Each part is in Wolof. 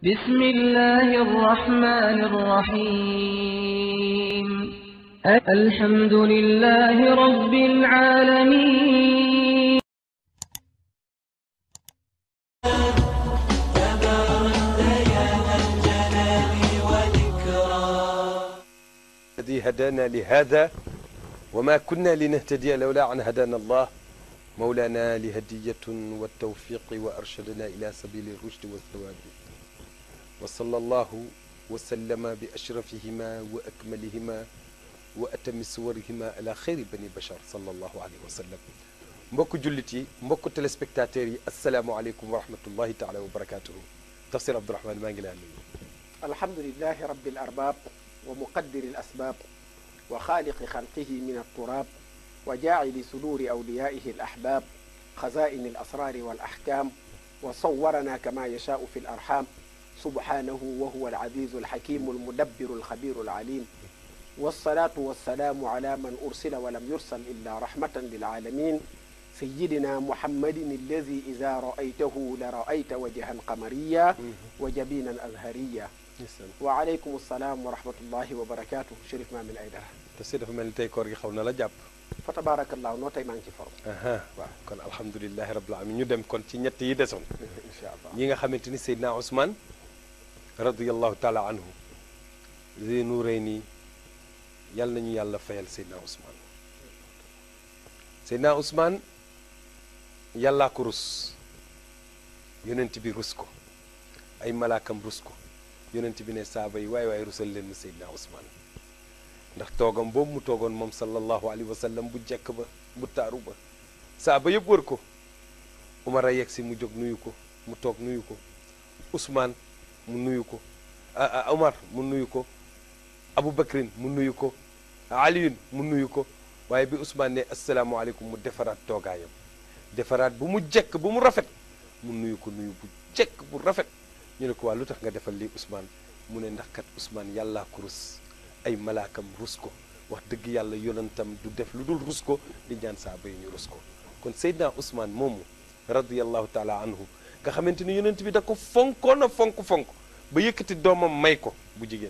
بسم الله الرحمن الرحيم الحمد لله رب العالمين الذي هدانا لهذا وما كنا لنهتدي لولا أن هدانا الله مولانا لهدية والتوفيق وأرشدنا إلى سبيل الرشد والثواب وصلى الله وسلم بأشرفهما وأكملهما وأتم صورهما على خير بني بشر صلى الله عليه وسلم mbokk jullit yi mbokk téléspectateurs yi asalaamualeykum wa rahmatullahi taala wa barakatuhu tafsir Abdourahmane maa ngi laa nuyu الحمد لله رب الأرباب ومقدر الأسباب وخالق خلقه من التراب وجاعل صدور أوليائه الأحباب خزائن الأسرار والأحكام وصورنا كما يشاء في الأرحام سبحانه وهو العزيز الحكيم المدبر الخبير العليم والصلاة والسلام على من أرسل ولم يرسل إلا رحمة للعالمين سيدنا محمد الذي إذا رأيته لرأيت وجها قمريا وجبينا أزهريا وعليكم السلام ورحمة الله وبركاته شريف مامن أيدara tafsir dafa mel ni tey koor gi xaw na la jàpp fa tabarakallahu noo tey maa ngi ci forme aha waaw kon alhamdulilahi rabbil alamin ñu dem kon ci ñett yi desoon incha allah ñi nga xamante ni Seydina Ousmane radiallahu taala anhu zenu rey nii yàlla nañu yàlla fayal Seydina Ousmane Seydina Ousmane yàllaa ko rus yonent bi rus ko ay malaakam rus ko yonent bi ne saaba yi waay waay rusal leen mu Seydina Ousmane ndax toogam boobu mu toogoon moom sallallahu alayhi wa sallam bu jekk ba bu taaru ba saaba yëpp wër ko Umar a yegg si mu jóg nuyu ko mu toog nuyu ko Ousmane mu nuyu ko ah Umar mu nuyu ko Abu Bakrin mu nuyu ko Aliyun mu nuyu ko waaye bi Ousmane ne asalaamaaleykum mu defaraat toogaayam defaraat bu mu jekk bu mu rafet mu nuyu ko nuyu bu jekk bu rafet ñu ne ko waa lu tax nga defal lii Ousmane mu ne ndax kat Ousmane yàllaa ko rus ay malaakam rus ko wax dëgg yàlla yonantam du def lu dul rus ko di ñaan saaba yi ñu rus ko kon Seydina Ousmane moomu radiyallahu taala anhu nga xamante ni yonent bi da ko fonkoon a fonk fonk ba yëkkati doomam may ko bu jigéen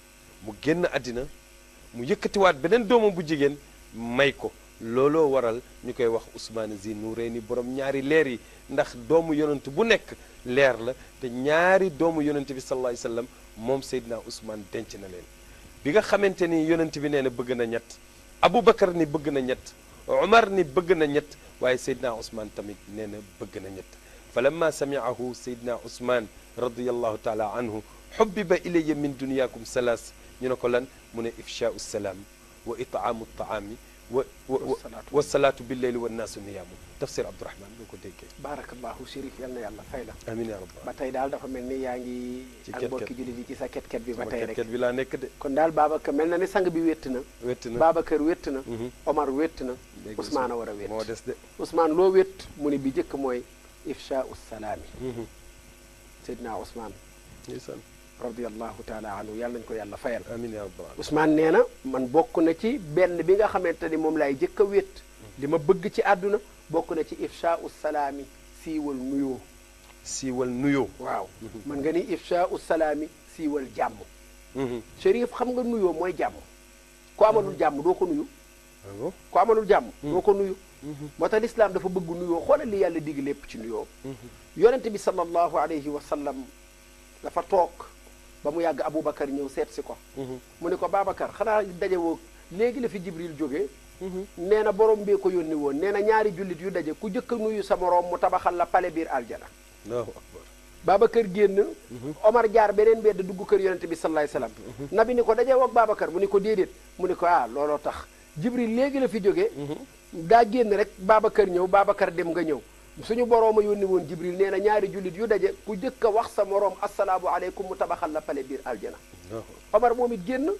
mu génn àddina mu yëkkatiwaat beneen doomam bu jigéen may ko looloo waral ñu koy wax Ousmane Zi Nourayni borom ñaari leer yi ndax doomu yonent bu nekk leer la te ñaari doomu yonent bi sallallahu alayhi wasallam moom Seydina Ousmane denc na leen bi nga xamante ni yonent bi nee na bëgg na ñett Aboubacar ni bëgg na ñett Umar ni bëgg na ñett waaye Seydina Ousmane tamit nee na bëgg na ñett fa lamma samiahu Seydina Ousmane radiyallahu taala anhu xubbiba ilayya min duniyaakum salaas ñu ne ko lan mu ne ifchaau salaam wa itaamu taami wa wa wa salaatu billeyli wa naasu niyaamu tafsir Abdourahmane boo ko déggee barakallahu Chérif yal na yàlla fay la amiin yaa rabbal ba tey daal dafa mel ni yaa ngi Ci ak ket-ket. mbokki jullit yi ci sa ket-ket bi ba tey rek ket bi laa nekk de kon daal Babacar mel na ni sang bi wétt na wett na Babacar wétt na Mhm. Omar wétt na léegi Ousmane a war a wétt moo des de Ousmane loo wétt mu ne bi jëkk mooy ifchaau salaami Mhm. Seydina Ousmane ndeysaan radiallahu taala anhu yàlla nañu ko yàlla fayal amiin yaa rabbal alamin Ousmane nee na man bokk na ci benn bi nga xamante ni moom laay jëkk a wét li ma bëgg ci àdduna bokk na ci ifchaau salaami siiwal nuyoo siiwal nuyoo waaw man nga ni ifchaau salaami siiwal jàmm Mhm. Chérif xam nga nuyoo mooy jàmm ko amalul jàmm doo ko nuyu Ah bon ko amalul jàmm doo ko nuyu moo tax lislaam dafa bëgg nuyoo xoolal li yàlla digg lépp ci nuyoo yonent bi sallallahu alayhi wa sallam dafa toog ba mu yàgg Aboubacar ñëw seet si ko mu ne ko Babacar xanaa daje woo léegi la fi Jibril jógee nee na borom bee ko yónni woon nee na ñaari jullit yu daje ku jëkk a nuyu sa moroom mu tabaxal la pale biir aljana allahu akbar Babacar génn Omar jaar beneen mbedd dugg kër yonente bi sallallahu alayhi wasallam nabi ni ko dajee woog Babacar mu ni ko déedéet mu ni ko ah looloo tax Jibril léegi la fi jógee daa génn rek Babacar ñëw Babacar dem nga ñëw suñu boroom a yónni woon Jibril nee na ñaari jullit yu daje ku jëkk a wax sa moroom asalaamu aleykum mu tabaxal la pale biir aljana allahu akbar Omar moom it génn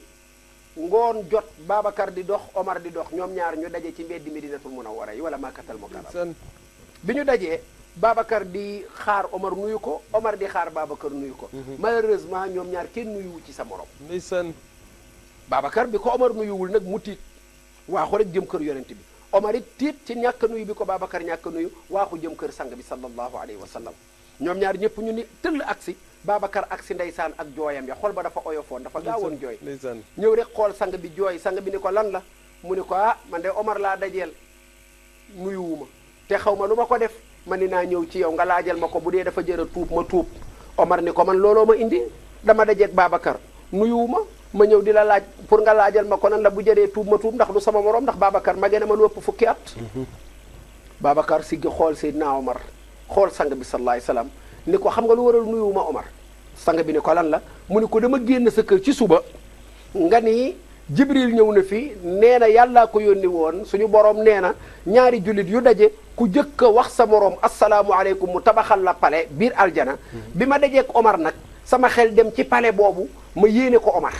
ngoon jot Babacar di dox Omar di dox ñoom ñaar ñu daje ci mbeddi Medinatul Munawwara yi wala Makkatal Mukarram ndeysaan bi ñu dajee Babacar di xaar Omar nuyu ko Omar di xaar Babacar nuyu ko malheureusement ñoom ñaar kenn nuyuwu ci sa morom ndeysaan Babacar bi ko Omar nuyuwul nag mu tiit waaxu rek jëm kër yonent bi Omar it tiit ci ñàkk nuyu bi ko Babacar ñàkk nuyu waaxu jëm kër sang bi sallallahu alayhi wa sallam ñoom ñaar ñëpp ñu ni tëll agsi Babacar ak si ndeysaan ak jooyam ya xol ba dafa oyofoon dafa gaawoon jooy ndeysaan ñëw rek xool sang bi jooy sang bi ni ko lan la mu ni ko ah man de Omar laa dajeel nuyuwuma te xaw ma lu ma ko def ma ni naa ñëw ci yow nga laajal ma ko bu dee dafa jër a tuub ma tuub Omar ni ko man looloo ma indi dama dajeeg Babacar nuyuwuma ma ñëw di la laaj pour nga laajal ma ko nan la bu jëree tuub ma tuub ndax du sama morom ndax Babacar ma gën a ma lu ëpp fukki at Babacar siggi xool Seydina Omar xool sang bi sallallahu alayhi wasallam ni ko xam nga lu waral nuyuwuma Omar sang bi ni ko lan la mu ni ko dama génn sa kër ci suba nga ni Jibril ñëw na fi nee na yàllaa ko yónni woon suñu borom nee na ñaari jullit yu daje ku jëkk a wax sa morom asalaamualeykum mu tabaxal la pale biir aljana bi ma dajeek Omar nag sama xel dem ci pale boobu ma yéene ko Omar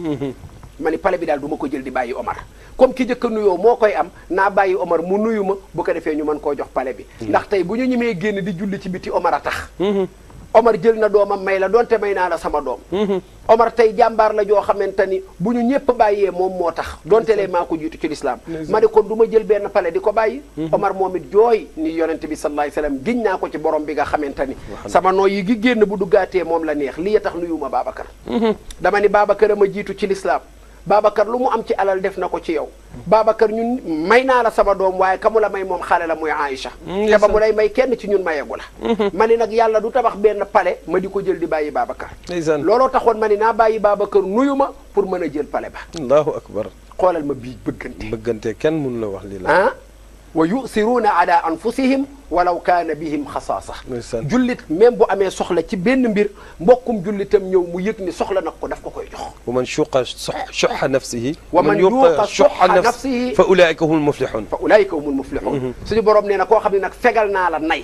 ma ni pale bi daal du ma ko jël di bàyyi Omar comme ki jëkk a nuyoo moo koy am naa bàyyi Omar mu nuyu ma bu ko defee ñu mën koo jox pale bi ndax tey bu ñu ñemee génn di julli ci biti Omar a tax Omar jël na doomam may la donte may naa la sama doom Omar tey jàmbaar la joo xamante ni bu ñu ñëpp bàyyee moom moo tax donte lee maa ko jiitu ci lislaam ma ne kon du ma jël benn pale di ko bàyyi Omar moom it jooy ni yonente bi sallallahu alayhi wasallam giñ naa ko ci borom bi nga xamante ni sama nooy yi gi génn bu duggaatee moom la neex lii tax nuyuma Babacar dama ni Babacar a ma jiitu ci lislaam Babacar lu mu am ci alal def na ko ci yow Babacar ñun may naa la sama doom waaye kamu la may moom xale la muy Aïcha te ba mu lay may kenn ci ñun mayegu la ma ni nag yàlla du tabax benn pale ma di ko jël di bàyyi Babacar ndeysaan looloo taxoon ma ni naa bàyyi Babacar nuyu ma pour mën a jël pale ba allahu akbar xoolal ma bii bëggante bëggante kenn mun la wax lii la ah wa yusiruuna ala anfusihim walaw kaana bihim xasaasa ndeysaan jullit même bu amee soxla ci benn mbir mbokkum jullitam ñëw mu yëg ni soxla nag ko daf ko koy jox wa man shuqa shuxa nafsihi wa man yuqa shuxa nafsihi fa ulaika humul muflihun fa ulaayika humul muflihun suñu borom nee na koo xam ne nag fegal naa la nay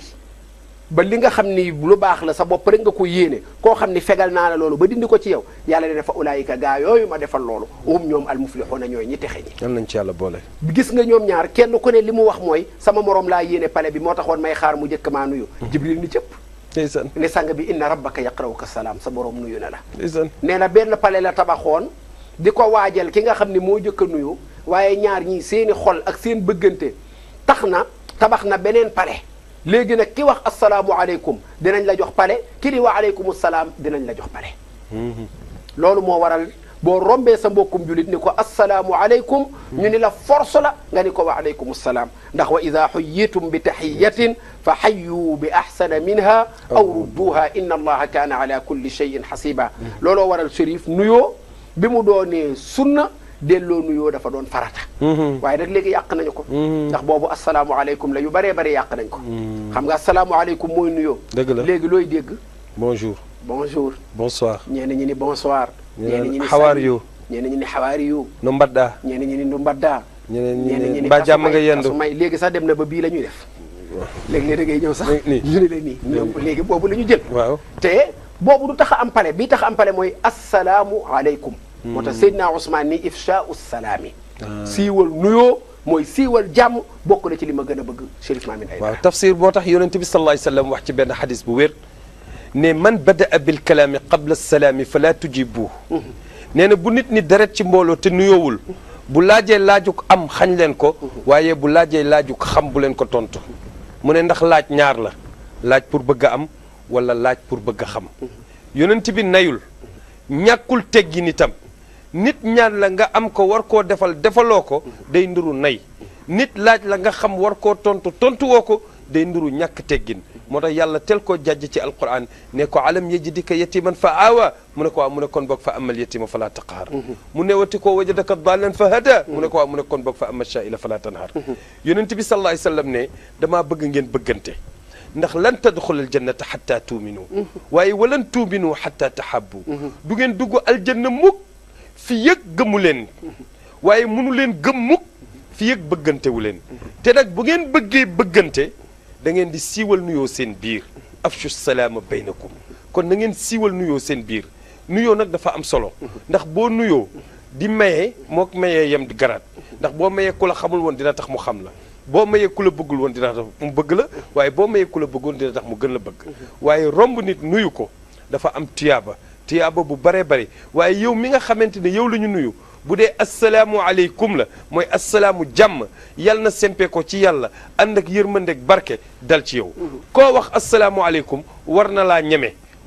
ba li nga xam ni lu baax la sa bopp rek nga ko yéene koo xam ni fegal naa la loolu ba dindi ko ci yow yàlla ne fa ulaayika gaa yooyu ma defal loolu hum ñoom al muflihuna ñooy ñi texe ñi yal nañ ci yàlla boole gis nga ñoom ñaar kenn ku ne li mu wax mooy sama morom laa yéene pale bi moo taxoon may xaar mu njëkk maa nuyu jibril ni cëpp ndeysaan ne sang bi inna rabbaka yaqrawuka salaam sa borom nuyu na la ndeysaan nee na benn pale la tabaxoon di ko waajal ki nga xam ne moo jëkk a nuyu waaye ñaar ñii seeni xol ak seen bëggante tax na tabax na beneen pale léegi nag ki wax asalaamualeykum dinañ la jox pale ki di wa aleykum salaam dinañ la jox pale loolu moo waral boo rombee sa mbokkum julit ni ko asalaamualeykum ñu ni la force la nga ni ko wa aleykum salaam ndax wa ida xuyitum bi taxiyatin fa xayu bi axsana minha aw rudduha inna allaha kaana ala kulli cheyin xasiba looloo waral shérif nuyoo bi mu doonee sunna delloo nuyoo dafa doon farata waaye nag léegi yàq nañu ko ndax boobu asalaamualeykum la yu bëree bëri yàq nañ ko xam nga asalaamualeykum mooy nuyoo dëgg la léegi looy dégg bonjour bonjour bonsoir ñenn ñi ni bonsoir ñenn ñi ni how are salut. you ñenn ñi ni how are you no mbadda ñenn ñi ni nu mbaddaa ñeneen ñi ñenn ñi ne ni mbaa jàmm nga kasumay- yendu kasumay léegi sax dem na ba bii la ñuy def léegi da ngay ñëw sax nii. ñu ni la nii ñoom léegi boobu la ñu jël waaw te boobu du tax a am pale bii tax a am pale mooy assalaamu aleykum moo tax Seydina Ousmane ni ifshaau salaami siiwal nuyoo mooy siiwal jàmm bokk na ci li ma gën a bëgg Chérif Mamine waaw Aïdara tafsir moo tax yonent bi sallallahu alayhi wa sallam wax ci benn xadis bu wér ne man badaa bil kalaami qabla salaami fala tujibuhu nee na bu nit ni deret ci mbooloo te nuyoowul bu laajee laajug am xañ leen ko waaye bu laajee laajug xam bu leen ko tontu mu ne ndax laaj ñaar la laaj pour bëgg a am wala laaj pour bëgg a xam yonent bi nayul ñàkkul teggi nitam nit ñaan la nga am ko war koo defal defaloo ko day nduru nay nit laaj la nga xam war koo tontu tontu woo ko day nduru ñàkk teggin moo tax yàlla tel koo jàjj ci alquran ne ko alam yajidika yatiman fa aawa mu ne ko waaw mu ne kon boog fa amal yatima fala taqhar mu ne wati koo wajadaka dalan fa hada mu ne ko waaw mu ne kon boog fa amal shaila fala tanhar yonent bi sallallahu alayhi wasallam ne damaa bëgg ngeen bëggante ndax lan tadxul aljannata xatta tuuminu waaye walan tuuminu xatta tahabbu du ngeen dugg aljanna mukk fi yëg gëmu leen waaye munu leen gëm mukk fi yëg bëggante wu leen te nag bu ngeen bëggee bëggante da ngeen di siiwal nuyoo seen biir afshu salaama baynakum kon na ngeen siiwal nuyoo seen biir nuyoo nag dafa am solo ndax boo nuyoo di maye mook mayee yem di garaat ndax boo mayee ku la xamul woon dina tax mu xam la boo mayee ku la bëggul woon dina tax mu bëgg la waaye boo mayee ku la bëggoon dina tax mu gën la bëgg waaye romb nit nuyu ko dafa am tiyaaba tiyaaba bu baree bari waaye yow mi nga xamante ne yow la ñu nuyu bu dee asalaamu aleykum la mooy asalaamu jàmm yal na sempe ko ci yàlla ànd ak yërmandeeg barke dal ci yow koo wax asalaamu aleykum war na laa ñeme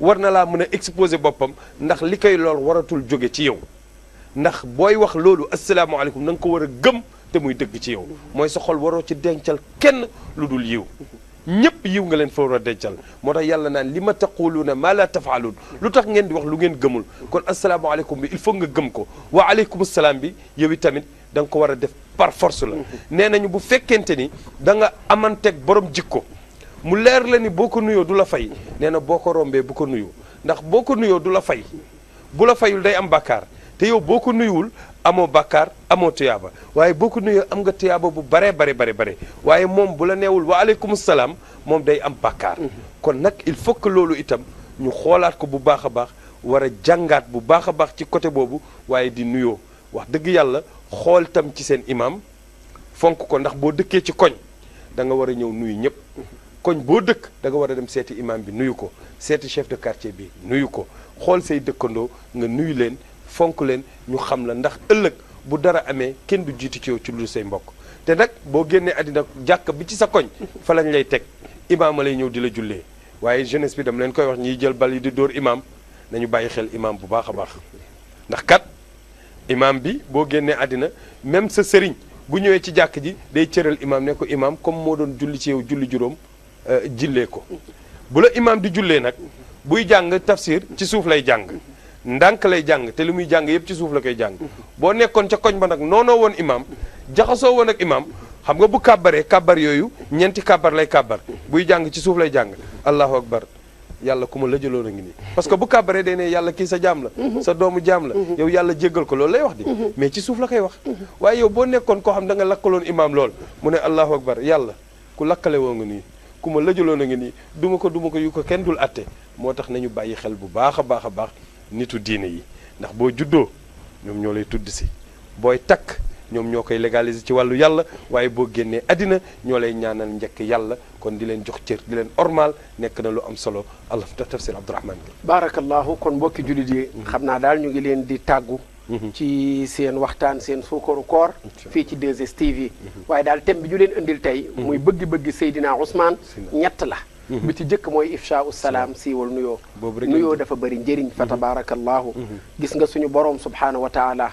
war na laa mën a exposer boppam ndax li koy lool waratul jóge ci yow ndax booy wax loolu asalaamaaleykum na nga ko war a gëm te muy dëgg ci yow mooy sa xol waroo ci dencal kenn lu dul yiw ñëpp yiw nga leen fa war a dencal moo tax yàlla naan li ma taquluuna maa la tafaaluun lu tax ngeen di wax lu ngeen gëmul kon asalaamaaleykum bi il faut nga gëm ko wa aleykum salaam bi yow tamit da nga ko war a def par force la nee nañu bu fekkente ni da nga amanteeg borom jikko mu leer la ni boo ko nuyoo du la fay nee na boo ko rombee bu ko nuyu ndax boo ko nuyoo du la fay bu la fayul day am bàkkaar te yow boo ko nuyuwul amoo bàkkaar amoo tuyaaba waaye boo ko nuyoo am nga tuyaaba bu baree bare bare bare waaye moom bu la neewul wa aleykum salaam moom day am bàkkaar kon nag il faut que loolu itam ñu xoolaat ko bu baax a baax war a jàngaat bu baax a baax ci côté boobu waaye di nuyoo wax dëgg yàlla xool tam ci seen imam fonk ko ndax boo dëkkee ci koñ da nga war a ñëw nuyu ñëpp koñ boo dëkk da nga war a dem seeti imam bi nuyu ko seeti chef de quartier bi nuyu ko xool say dëkkandoo nga nuyu leen fonk leen ñu xam la ndax ëllëg bu dara amee kenn du jiitu ci yow ci lu say mbokk te nag boo génnee àddina jàkk bi ci sa koñ fa lañ lay teg imaam lay ñëw di la jullee waaye jeunesse bi dama leen koy wax ñiy jël bal yi di dóor imaam nañu bàyyi xel imaam bu baax a baax ndax kat imaam bi boo génnee àddina même sa sëriñ bu ñëwee ci jàkk ji day cëral imaam ne ko imaam comme moo doon julli ci yow julli juróom jillee ko bu la imaam di jullee nag buy jàng tafsir ci suuf lay jàng ndànk lay jàng te li muy jàng yëpp ci suuf la koy jàng boo nekkoon ca koñ ba nag noonoo woon imaam jaxasoo woon ak imaam xam nga bu kàbbaree kàbbar yooyu ñeenti kàbbar lay kàbbar buy jàng ci suuf lay jàng allahu akbar yàlla ku ma la jëloon a ngi nii parce que bu kàbbaree day ne yàlla kii sa jaam la sa doomu jaam la yow yàlla jéggal ko loolu lay wax di mais ci suuf la koy wax waaye yow boo nekkoon koo xam da nga lakkaloon imaam lool mu ne allahu akbar yàlla ku lakkale woo nga nii ku ma la jëloon a ngi nii duma ko duma ko yu ko kenn dul atte moo tax nañu bàyyi xel bu baax a baax a baax nitu diine yi ndax boo juddoo ñoom ñoo lay tudd si booy takk ñoom ñoo koy légaliser ci wàllu yàlla waaye boo génnee àddina ñoo lay ñaanal njëkk yàlla kon di leen jox cër di leen ormal nekk na lu am solo allah tafsir abdourahman bi baarakallahu kon mbokki jullit yi xam naa daal ñu ngi leen di tàggu ci seen waxtaan seen suukaru koor fii ci 2STV waaye daal thème bi ñu leen indil tey muy bëgg-bëgg Seydina Ousmane ñett la bi ci jëkk mooy ifsha salaam siiwal nuyoo nuyoo dafa bëri njëriñ fa tabaarakallahu gis nga suñu borom subhaanahu wa taala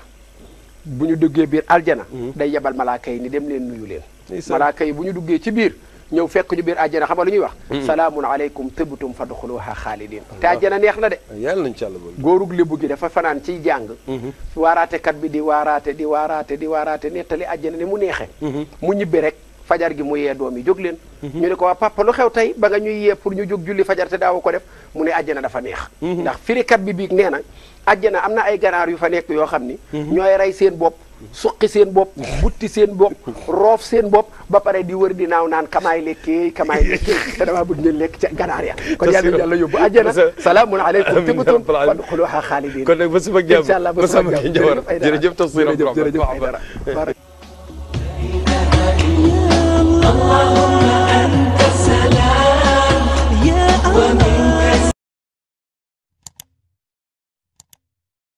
bu ñu duggee biir aljana day yebal malaaka yi ni dem leen nuyu leen malaaka yi bu ñu duggee ci biir ñëw fekk ñu biir aljana xam nga lu ñuy wax salaamun aleykum tibtum fadxuluha xaalidin te aljana neex na de yàlla nañ ci àlla boole góorug lébu gi dafa fanaan ciy jàng waaraatekat bi di waaraate di waaraate di waaraate nettali aljana ni mu neexe mu ñibbi rek fajar gi mu yee doom yi jóg leen ñu ne ko waa papa lu xew tey ba nga ñuy yee pour ñu jóg julli fajar te daawu ko def mu ne àjjana dafa neex ndax firikat bi biig nee na àjjana am na ay ganaar yu fa nekk yoo xam ni ñooy rey seen bopp suqi seen bopp butti seen bopp roof seen bopp ba pare di wër di naaw naan kamaay lekkee kamaay lekkee te damaa bëgg ngeen lekk ca ganaar ya kon yàlla yàlla yóbbu àjjana salaamun aleykum tibtum fadxuluha xaalidin kon nag ba suba jàmm incha allah ba ba suba sama jàmm jawar jërëjëf Aïdara jërëjëf tafsir jërëjëf abdourahman jërëjëf Aïdara